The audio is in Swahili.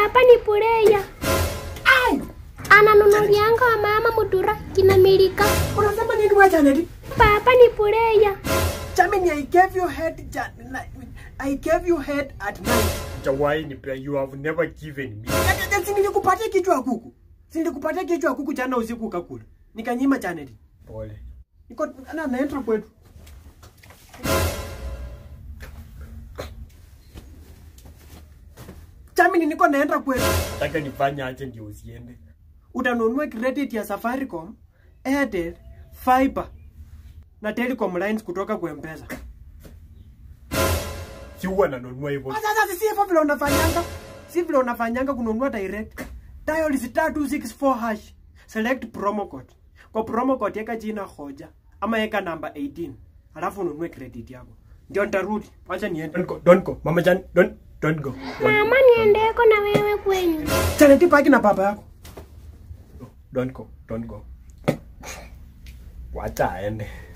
Papa ni pureya. Ai! Ananunulianga wa mama mutura kinamilika. Unasema nini wewe Janet? Papa ni pureya. Jamani, I gave you head Jan I gave you head at night. Jawai nipe, you have never given me. Ya- ya- Si nilikupatia kichwa ya kuku. Si nilikupatia kichwa ya kuku jana usiku ukakula. Nikanyima Janet. Pole. Niko na naenda kwetu. Jamani, niko naenda kwetu. Nataka nifanye aje ndio usiende. Utanunua credit ya Safaricom, Airtel, Fiber na Telecom lines kutoka kwa M-Pesa. Si huwa nanunua hivyo. Ah, Sasa si hivyo vile unafanyanga. Si vile unafanyanga kununua direct. Dial star 264 hash. Select promo code. Kwa promo code yeka jina hoja ama yeka namba 18. Alafu ununue credit yako. Ndio nitarudi. Acha niende. Don't go, don't go. Mama Jan, don't, don't go. Don't, Mama niendeko na wewe kwenyu. Chaneti paki na baba yako. don't go, don't go. Wacha aende.